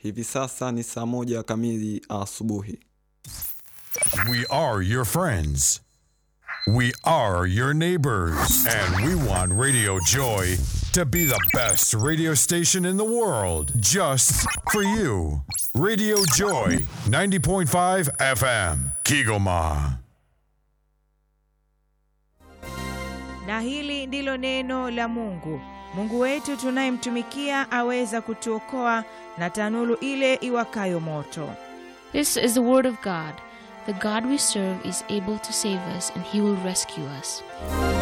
Hivi sasa ni saa moja kamili asubuhi. We are your friends. We are your neighbors. And we want Radio Joy to be the best radio station in the world just for you. Radio Joy 90.5 FM, Kigoma. Na hili ndilo neno la Mungu. Mungu wetu tunayemtumikia aweza kutuokoa na tanuru ile iwakayo moto. This is the word of God. The God we serve is able to save us and he will rescue us.